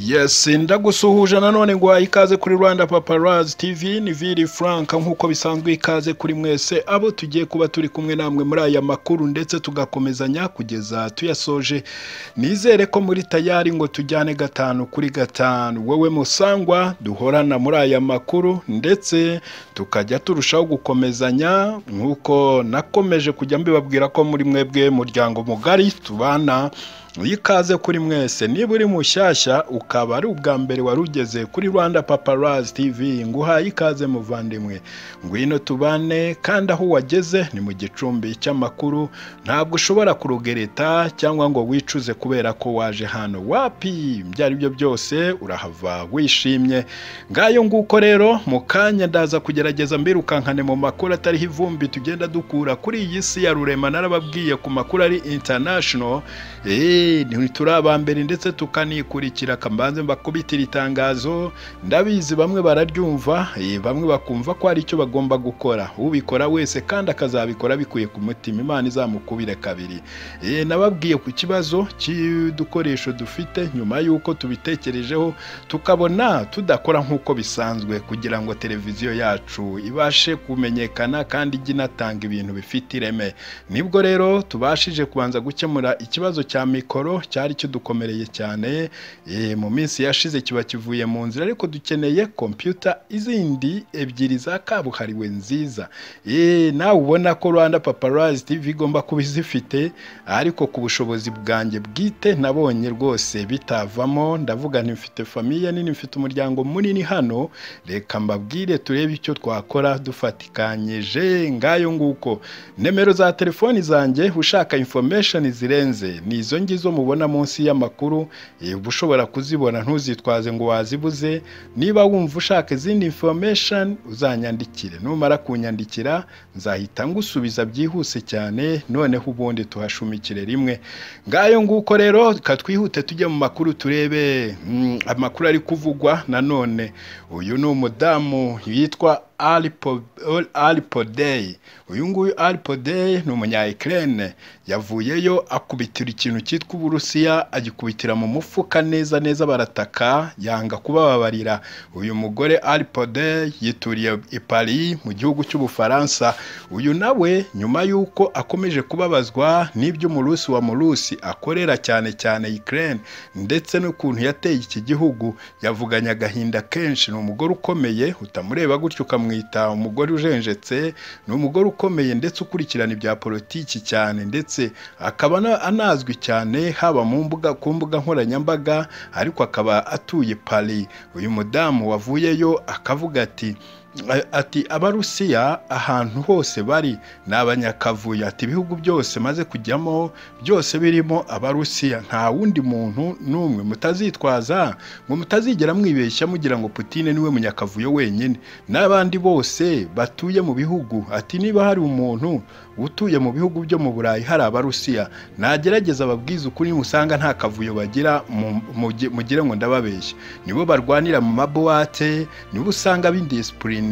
Yes ndagusuhuje nanone ngo ikaze kuri Rwanda Paparazzi TV ni Vili Frank nk'uko bisanzwe ikaze kuri mwese abo tugiye kuba turi kumwe namwe muri aya makuru ndetse tugakomezanya kugeza tuyasoje nizere ko muri tayari ngo tujyane gatanu kuri gatanu wowe musangwa duhorana muri aya makuru ndetse tukajya turushaho gukomezanya nk'uko nakomeje kujya mbibabwira ko muri mwebwe muryango mugari tubana ikaze kuri mwese niba uri mushyashya ukaba ari ubwa mbere wari ugeze kuri rwanda paparazzi tv ngo uhaye ikaze muvandimwe ngwino tubane kandi aho wageze ni mu gicumbi cy'amakuru ntabwo ushobora kurugereta cyangwa ngo wicuze kubera ko waje hano wapi ibyo ari byo byose urahava wishimye ngayo nguko rero mu kanya ndaza kugerageza mbirukankane mu makuru atariho ivumbi tugenda dukura kuri iyi si ya rurema narababwiye ku makuru ari international eee turi abambere ndetse tukanikurikira kambanze mbakubitira itangazo ndabizi bamwe bararyumva bamwe bakumva ko hari icyo bagomba gukora ubikora wese kandi akazabikora bikuye ku mutima imana izamukubire kabiri nababwiye ku kibazo cy'udukoresho dufite nyuma y'uko tubitekerejeho tukabona tudakora nk'uko bisanzwe kugira ngo televiziyo yacu ibashe kumenyekana kandi ijye inatanga ibintu bifite ireme nibwo rero tubashije kubanza gukemura ikibazo cya mikoro cyari kidukomereye cyane mu minsi yashize kiba kivuye mu nzira ariko dukeneye kompiyuta izindi ebyiri za kabuhariwe nziza nawe ubona ko rwanda paparazzi tv igomba kuba izifite ariko ku bushobozi bwanjye bwite nabonye rwose bitavamo ndavuga ntifite famiye nini mfite umuryango munini hano reka mbabwire turebe icyo twakora dufatikanyije ngayo nguko nimero za telefoni zanjye ushaka infomesheni zirenze ni izo ngizo mubona munsi y'amakuru uba ushobora kuzibona ntuzitwaze ngo wazibuze niba wumva ushaka izindi information uzanyandikire numara kunyandikira nzahita ngusubiza byihuse cyane noneho ubundi tuhashumikire rimwe ngayo nguko rero twihute tujye mu makuru turebe amakuru ari kuvugwa nanone uyu ni umudamu yitwa alipodey uyu nguyu alipodey ni umunya Ukraine yavuyeyo akubitira ikintu cyitwa uburusiya agikubitira mu mufuka neza neza barataka yanga kubababarira uyu mugore alipodey yituriye i Paris mu gihugu cy'ubufaransa uyu nawe nyuma y'uko akomeje kubabazwa n'ibyo umurusi wa murusi akorera cyane cyane Ukraine ndetse n'ukuntu yateye iki gihugu yavuganye agahinda kenshi ni umugore ukomeye utamureba gutyo ukamubwira ukamwita umugore ujenjetse ni umugore ukomeye ndetse ukurikirana ibya politiki cyane ndetse akaba anazwi cyane haba mu mbuga ku mbuga nkoranyambaga ariko akaba atuye Paris uyu mudamu wavuyeyo akavuga ati ati abarusiya ahantu hose bari ni abanyakavuyo ati ibihugu byose maze kujyamo byose birimo abarusiya nta wundi muntu n'umwe mutazitwaza ngo mutazigera mwibeshya mugira ngo Putine niwe munyakavuyo wenyine n'abandi bose batuye mu bihugu ati niba hari umuntu utuye mu bihugu byo mu burayi hari abarusiya nagerageza ababwiza ukuri musanga nta kavuyo bagira mugire ngo ndababeshya nibo barwanira mu mabuwate nibo usanga b'indisipurine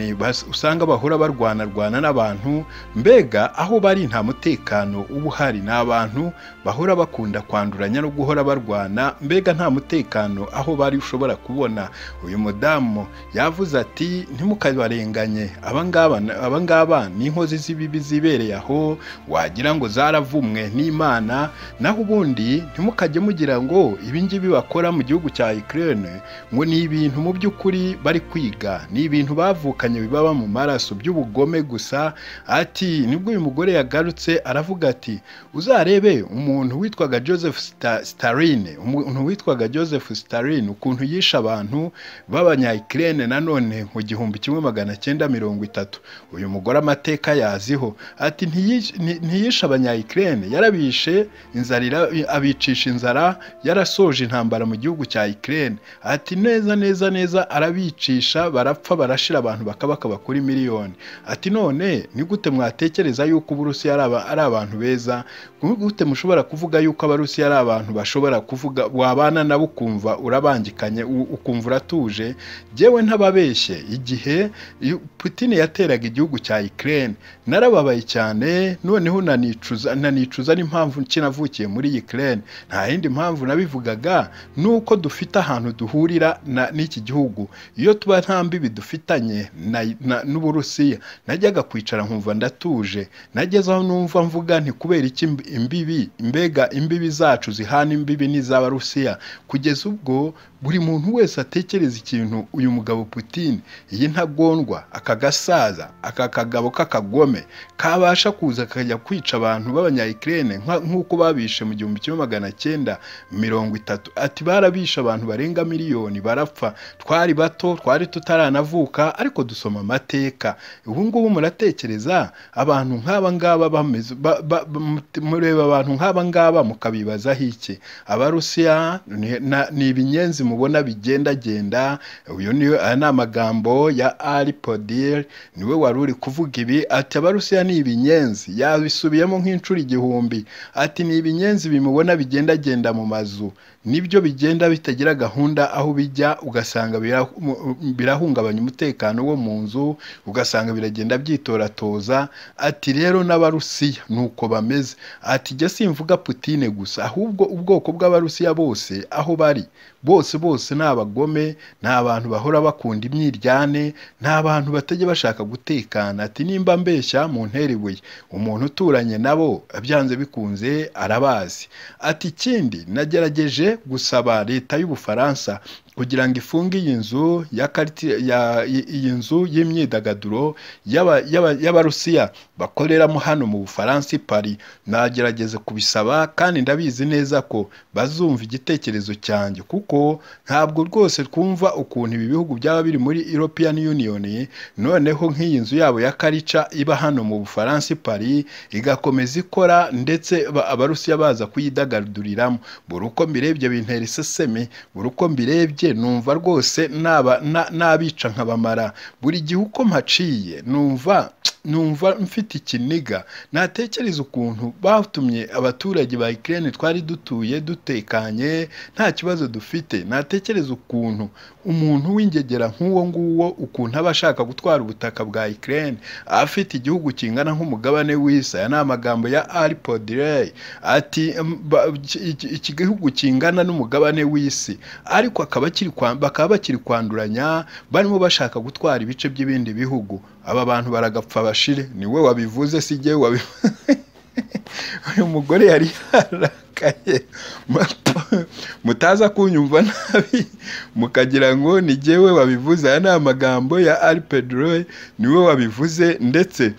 usanga bahora barwanarwana n'abantu mbega aho bari nta mutekano uba uhari ni abantu bahora bakunda kwanduranya no guhora barwana mbega nta mutekano aho bari ushobora kubona uyu mudamu yavuze ati ntimukabarenganye abangaba ni inkozi z'ibibi zibereye aho wagira ngo zaravumwe n'imana naho ubundi ntimukajye mugira ngo ibingibi bakora mu gihugu cya Ukraine ngo ni ibintu mu by'ukuri bari kwiga ni ibintu bavuka bibaba mu maraso by'ubugome gusa ati nibwo uyu mugore yagarutse aravuga ati uzarebe umuntu witwaga joseph starine umuntu witwaga joseph starine ukuntu yishe abantu b'abanyayikirene nanone mu gihumbi kimwe magana cyenda mirongo itatu uyu mugore amateka yaziho ati ntiyishe abanyayikirene yarabishe inzara abicisha inzara yarasoje intambara mu gihugu cya ikirene ati neza neza neza arabicisha barapfa barashira abantu bakabaka bakora miliyoni ati none ni gute mwatekereza yuko uburusiya ari aba- ari abantu beza ni gute mushobora kuvuga yuko abarusiya ari abantu bashobora kuvuga wabana nabo ukumva urabangikanye u- ukumva uratuje jyewe ntababeshye igihe iyo Putin yateraga igihugu cya Ukraine narababaye cyane noneho nanicuza nanicuza n'impamvu kinavukiye muri Ukraine nta yindi mpamvu nabivugaga nuko dufite ahantu duhurira na- n'iki gihugu iyo tuba nta mbibi dufitanye na, na, n'Uburusiya najyaga kwicara nkumva ndatuje nageze aho numva mvuga nti kubera iki imb- imbibi mbega imbibi zacu zihana imbibi n'iz'Abarusiya kugeza ubwo buri muntu wese atekereza ikintu uyu mugabo Putin iyi ntagondwa aka gasaza aka kagabo k'akagome kabasha kuza kakajya kwica abantu b'abanyayikirene nk'uko babishe mu gihumbi kimwe magana cyenda mirongo itatu ati barabishe abantu barenga miliyoni barapfa twari bato twari tutaranavuka ariko dusoma amateka ubu ngubu muratekereza abantu nk'aba ngaba bameze ba- ba- ba- mut- mureba abantu nk'aba ngaba mukabibazaho iki abarusiya ni- na- ni ibinyenzi mubona bigendagenda uyu ni aya ni amagambo ya ari podire niwe wari uri kuvuga ibi ati abarusiya ni ibinyenzi yabisubiyemo nk'inshuro igihumbi ati ni ibinyenzi bimubona bigendagenda mu mazu nibyo bigenda bitagira gahunda aho bijya ugasanga bira- mu- birahungabanya umutekano wo mu nzu ugasanga biragenda byitoratoza ati rero n'abarusiya ni uko bameze ati jya simvuga putine gusa ahubwo ubwoko bw'abarusiya bose aho bari bose bose ni abagome ni abantu bahora bakunda imyiryane ni abantu batajya bashaka gutekana ati nimba mbeshya mu ntera ibuye umuntu uturanye nabo byanze bikunze arabazi ati ikindi nagerageje gusaba leta y'ubufaransa kugira ngo ifunge iyi nzu ya quartier- ya- i- iyi nzu y'imyidagaduro y'aba- y'aba- y'abarusiya bakoreramo hano mu bufaransa i paris nagerageza kubisaba kandi ndabizi neza ko bazumva igitekerezo cyanjye kuko ntabwo rwose twumva ukuntu ibi bihugu byaba biri muri European Union noneho nk'iyi nzu yabo ya karica iba hano mu Bufaransa i Paris igakomeza ikora ndetse ba- abarusiya baza kuyidagaduriramo buri uko mbirebye bintera iseseme buri uko mbirebye numva rwose naba na- nabica nkabamara buri gihe uko mpaciye numva numva mfite ikiniga natekereza ukuntu batumye abaturage ba Ukraine twari dutuye dutekanye nta kibazo dufite natekereza ukuntu umuntu w'ingegera nk'uwo nguwo ukuntu aba ashaka gutwara ubutaka bwa Ukraine afite igihugu kingana nk'umugabane w'isi aya ni amagambo ya Ari Podrey ati "Em, ba- iki- iki- iki gihugu kingana n'umugabane w'isi ariko akaba kiri kwa- bakaba bakiri kwanduranya barimo bashaka gutwara ibice by'ibindi bihugu aba bantu baragapfa bashire niwe wabivuze si jyewe wabivuze uyu mugore yari yarakaye mutaza kunyumva nabi mukagira ngo ni jyewe wabivuze aya ni amagambo ya ari pedroye niwe wabivuze ndetse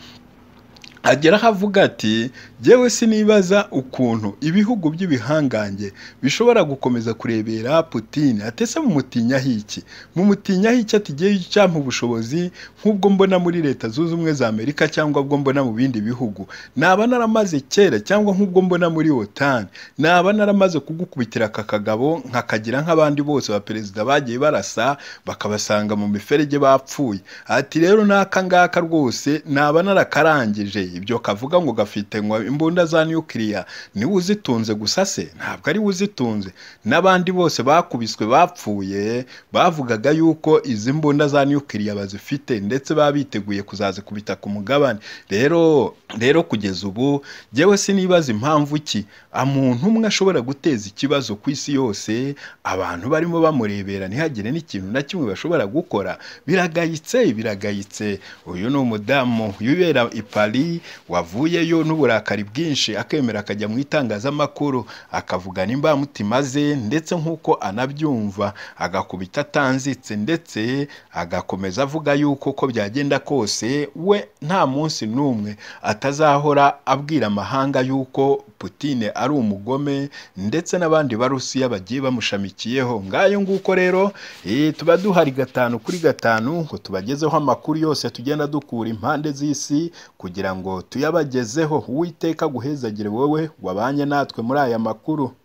agera aho avuga ati jyewe sinibaza ukuntu ibihugu by'ibihangange bishobora gukomeza kurebera Putin atese mumutinyaho iki mumutinyaho iki atigiye icyampa ubushobozi nk'ubwo mbona muri leta zunze ubumwe za amerika cyangwa ubwo mbona mu bindi bihugu naba naramaze kera cyangwa nk'ubwo mbona muri otan naba naramaze kugukubitira aka kagabo nkakagira nk'abandi bose ba perezida bagiye barasa bakabasanga mu miferege bapfuye ati rero n'aka ngaka rwose naba narakarangije ibyo kavuga ngo gafite ngo imbunda za nukiliya niwe uzitunze gusa se ntabwo ari we uzitunze n'abandi bose bakubiswe bapfuye bavugaga yuko izi mbunda za nukiliya bazifite ndetse baba biteguye kuzazikubita ku mugabane rero rero kugeza ubu jyewe sinibaza impamvu ki umuntu umwe ashobora guteza ikibazo ku isi yose abantu barimo bamurebera ntihagire n'ikintu na kimwe bashobora gukora biragayitse biragayitse uyu ni umudamu wibera i Paris wavuyeyo n'uburakari bwinshi akemera akajya mu itangazamakuru akavuga n'imbamutima ze ndetse nk'uko anabyumva agakubita atanzitse ndetse agakomeza avuga yuko uko byagenda kose we nta munsi n'umwe atazahora abwira amahanga yuko Putine ari umugome ndetse n'abandi barusiya bagiye bamushamikiyeho ngayo nguko rero eh, tuba duhari gatanu kuri gatanu ngo tubagezeho amakuru yose tugenda dukura impande z'isi kugira ngo tuyabagezeho uwiteka aguhezagire wowe wabanye natwe muri aya makuru